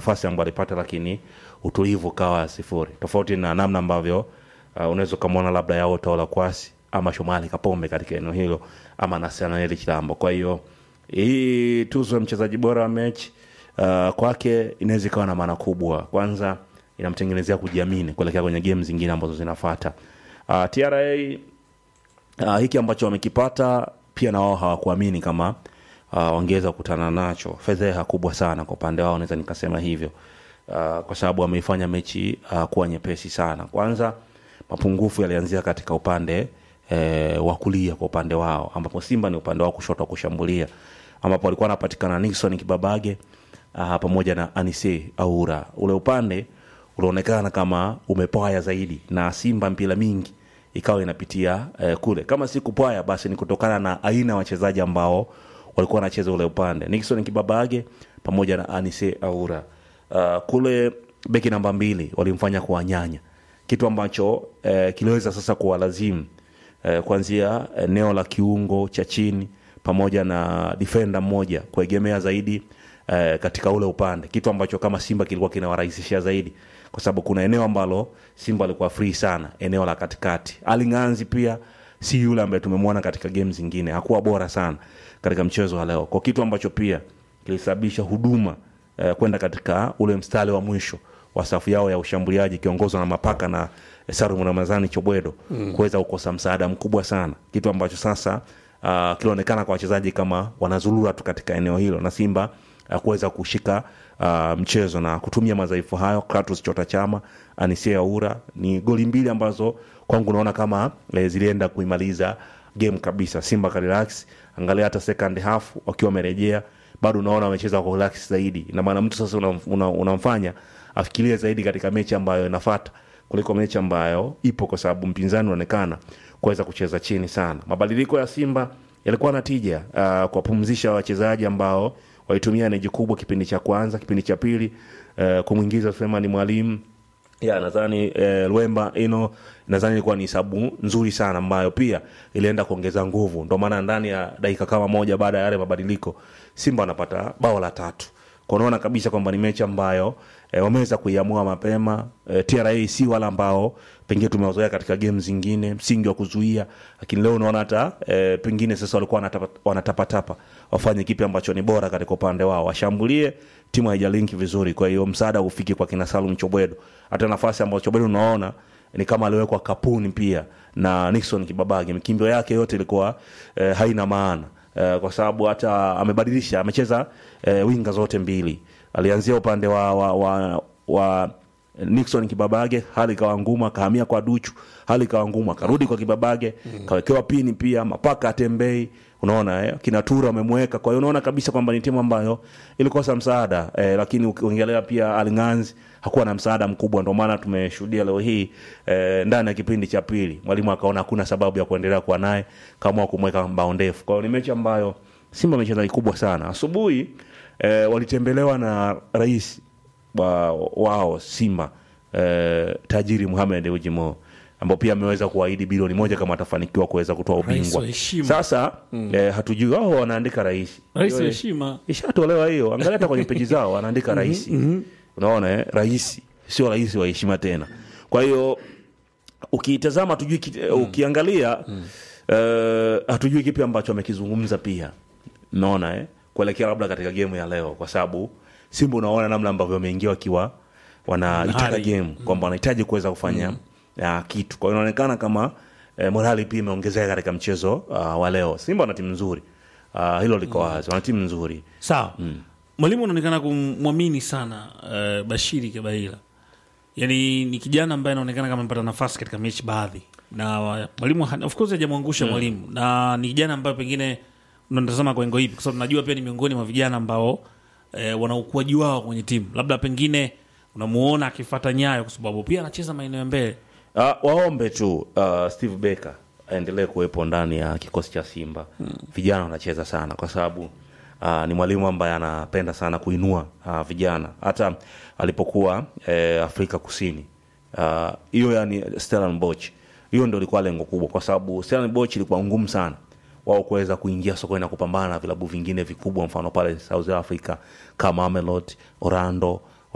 nafasi ambayo alipata lakini utulivu ukawa sifuri tofauti na namna ambavyo uh, unaweza ukamwona labda yao taola kwasi ama shomali kapombe katika eneo hilo ama nasaneli chilambo kwa hiyo hii tuzo ya mchezaji bora wa mechi uh, kwake inaweza ikawa na maana kubwa kwanza inamtengenezea kujiamini kuelekea kwenye game zingine ambazo zinafata uh, tra uh, hiki ambacho wamekipata pia na wao hawakuamini kama uh, wangeweza kukutana nacho fedheha kubwa sana kwa upande wao naweza nikasema hivyo uh, kwa sababu wameifanya mechi uh, kuwa nyepesi sana kwanza mapungufu yalianzia katika upande eh, wa kulia kwa upande wao ambapo simba ni upande wao kushoto wa kushambulia ambapo alikuwa anapatikana nixon kibabage uh, pamoja na anise aura ule upande unaonekana kama umepwaya zaidi na simba mpira mingi ikawa inapitia eh, kule kama si kupwaya basi ni kutokana na aina ya wachezaji ambao walikuwa wanacheza ule upande nixon kibabage pamoja na anise aura uh, kule beki namba mbili walimfanya kuwanyanya kitu ambacho eh, kiliweza sasa kuwalazimu eh, kuanzia eneo la kiungo cha chini pamoja na defenda mmoja kuegemea zaidi eh, katika ule upande kitu ambacho kama simba kilikuwa kinawarahisishia zaidi kwa sababu kuna eneo ambalo simba alikuwa free sana eneo la katikati alinganzi pia si yule ambaye tumemwona katika game zingine hakuwa bora sana katika mchezo wa leo kwa kitu ambacho pia kilisababisha huduma eh, kwenda katika ule mstari wa mwisho wa safu yao ya ushambuliaji ikiongozwa na mapaka na Salum Ramazani Chobwedo mm. kuweza kukosa msaada mkubwa sana, kitu ambacho sasa uh, kilionekana kwa wachezaji kama wanazurura tu katika eneo hilo na Simba uh, kuweza kushika uh, mchezo na kutumia madhaifu hayo. Kratos Chota Chama, Anisia Ura ni goli mbili ambazo kwangu naona kama eh, zilienda kuimaliza game kabisa. Simba ka relax, angalia hata second half wakiwa wamerejea bado unaona wamecheza kwa relax zaidi, na maana mtu sasa unamfanya una, una unamfanya afikirie zaidi katika mechi ambayo inafuata kuliko mechi ambayo ipo, kwa sababu mpinzani unaonekana kuweza kucheza chini sana. Mabadiliko ya Simba yalikuwa na tija uh, kuwapumzisha wachezaji ambao walitumia eneji kubwa kipindi cha kwanza, kipindi cha pili uh, kumwingiza Sulemani Mwalimu ya nadhani eh, Lwemba ino nadhani ilikuwa ni hesabu nzuri sana ambayo pia ilienda kuongeza nguvu. Ndio maana ndani ya dakika kama moja baada ya yale mabadiliko Simba wanapata bao la tatu. Kwa unaona kabisa kwamba ni mechi ambayo eh, wameweza kuiamua mapema. Eh, TRA si wale ambao pengine tumewazoea katika game zingine, msingi wa kuzuia, lakini leo unaona hata eh, pengine sasa walikuwa wanatapa- wanatapatapa wafanye kipi ambacho ni bora katika upande wao, washambulie timu haijalinki vizuri, kwa hiyo msaada ufike kwa kina Salum Chobwedo. Hata nafasi ambayo Chobwedo unaona ni kama aliwekwa kapuni pia na Nixon Kibabage, mikimbio yake yote ilikuwa eh, haina maana eh, kwa sababu hata amebadilisha, amecheza eh, winga zote mbili, alianzia upande wa, wa, wa, wa Nixon Kibabage, hali ikawa ngumu, akahamia kwa Duchu, hali ikawa ngumu, akarudi kwa Kibabage, kawekewa pini pia, mapaka atembei, unaona eh, kina Tura amemweka. Kwa hiyo unaona kabisa kwamba ni timu ambayo ilikosa msaada eh, lakini ukiongelea pia Alinganzi hakuwa na msaada mkubwa, ndio maana tumeshuhudia leo hii eh, ndani ya kipindi cha pili mwalimu akaona hakuna sababu ya kuendelea kuwa naye, kaamua kumweka mbao ndefu. Kwa hiyo ni mechi ambayo Simba amecheza kikubwa sana. Asubuhi eh, walitembelewa na rais wa, wao Simba eh, tajiri Mohamed Dewji Mo ambao pia ameweza kuahidi bilioni moja kama atafanikiwa kuweza kutoa Rais ubingwa. wa heshima. Sasa eh, hatujui wao wanaandika rais rais wa Hiyo, heshima ishatolewa hiyo, angalia hata kwenye peji zao anaandika rais. Unaona eh, rais sio rais wa heshima tena. Kwa hiyo ukiitazama hatujui ki- ukiangalia eh, hatujui kipi ambacho amekizungumza pia naona eh, kuelekea labda katika gemu ya leo, kwa sababu Simba unaona namna ambavyo wameingia wakiwa wanaitaka Hari. game kwamba wanahitaji kuweza kufanya ya, kitu. Kwa hiyo inaonekana kama eh, morali pia imeongezeka katika mchezo uh, wa leo. Simba wana timu nzuri uh, hilo liko wazi, wana timu nzuri sawa mwalimu anaonekana kumwamini sana uh, bashiri kabaila yaani ni kijana ambaye anaonekana kama amepata nafasi katika mechi baadhi na wa- mwalimu ha- of course hajamwangusha mwalimu na ni kijana ambaye pengine unatazama kwa engo ipi kwa sababu najua pia ni miongoni mwa vijana ambao eh, wana ukuaji wao kwenye timu labda pengine unamuona akifata nyayo kwa sababu pia anacheza maeneo ya mbele Uh, waombe tu uh, Steve Baker aendelee kuwepo ndani ya kikosi cha Simba. Vijana wanacheza sana kwa sababu uh, ni mwalimu ambaye anapenda sana kuinua uh, vijana. Hata alipokuwa eh, Afrika Kusini uh, hiyo yani Stellenbosch, hiyo ndio ilikuwa lengo kubwa, kwa sababu Stellenbosch ilikuwa ngumu sana wao kuweza kuingia sokoni na kupambana na vilabu vingine vikubwa, mfano pale South Africa kama Mamelodi, Orlando